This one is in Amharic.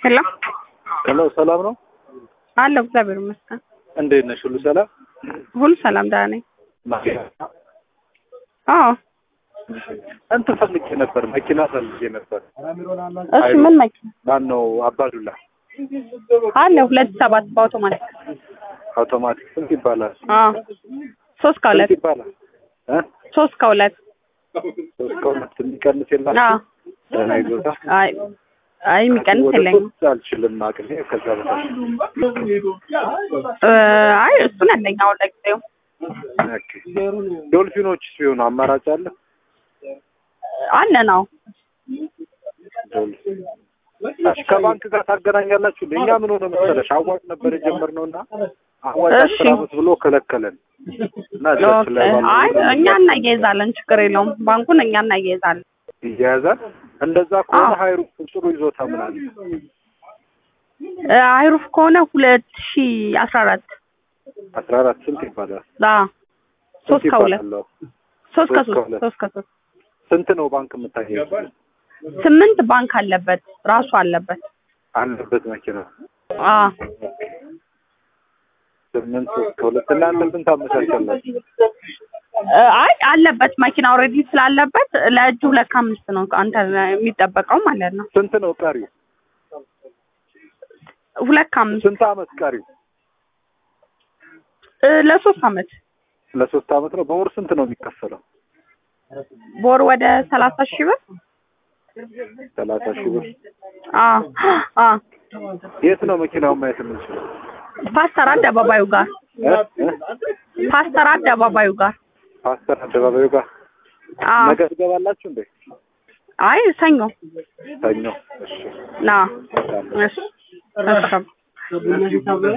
ሄሎ ሄሎ ሰላም ነው? አለሁ እግዚአብሔር ይመስገን። እንዴት ነሽ? ሁሉ ሰላም? ሁሉ ሰላም ደህና ነኝ። መኪና አዎ እንትን ፈልጌ ነበር፣ መኪና ፈልጌ ነበር። እሺ ምን መኪና ማን ነው? አባዱላ አለ? ሁለት ሰባት በአውቶማቲክ አውቶማቲክ ስንት ይባላል? አዎ ሶስት ከሁለት ስንት ይባላል? እ ሶስት ከሁለት ሶስት ከሁለት የሚቀንስ የላችሁም? አዎ ደህና ይዞታ አይ አይ የሚቀንስ ወደ የለኝም። ሶስት አልችልም አቅሜ ከዛ በታች እ አይ እሱን ያለኝ አሁን ለጊዜው ኦኬ። ዶልፊኖች ሲሆኑ አማራጭ አለ? አለ ነው። ዶልፊን እሺ፣ ከባንክ ጋር ታገናኛላችሁ? እኛ ምን ሆነ መሰለሽ አዋጭ ነበር የጀመርነው እና አዋጭ እሺ። አስር ዓመት ብሎ ከለከለን እና እጃችን ላይ ባለው አይ እኛ እናያይዛለን፣ ችግር የለውም። ባንኩን እኛ እናያይዛለን። ይያያዛል። እንደዛ ከሆነ አዎ። ሀይሩ ጥሩ ይዞታ ምን አለ? እ አይሩፍ ከሆነ ሁለት ሺ አስራ አራት አስራ አራት ስንት ይባላል? አዎ ሶስት ስንት ከሁለት ይባላል? ሶስት ሶስት ከሶስት ከሁለት። ሶስት ከሶስት ስንት ነው ባንክ የምታገኘው? ስምንት ባንክ አለበት ራሱ አለበት። አለበት መኪና አዎ ስምንት ሶስት ከሁለት እናንተ ስንት አመቻቻላችሁ? እ አይ አለበት መኪና ኦልሬዲ ስላለበት ለእጁ ሁለት ከአምስት ነው አንተ የሚጠበቀው ማለት ነው። ስንት ነው ቀሪው? ሁለት ከአምስት ስንት አመት ቀሪው? እ ለሶስት አመት ለሶስት አመት ነው። በወር ስንት ነው የሚከፈለው? በወር ወደ ሰላሳ ሺህ ብር ሰላሳ ሺህ ብር። አዎ አዎ የት ነው መኪናውን ማየት የምንችለው? ፓስተር አደባባዩ ጋር እ? እ? ፓስተር አደባባዩ ጋር ፓስተር አደባባዩ ጋር አዎ ነገ ትገባላችሁ እንዴ? አይ ሰኞ ሰኞ። እሺ ና እሺ እሺ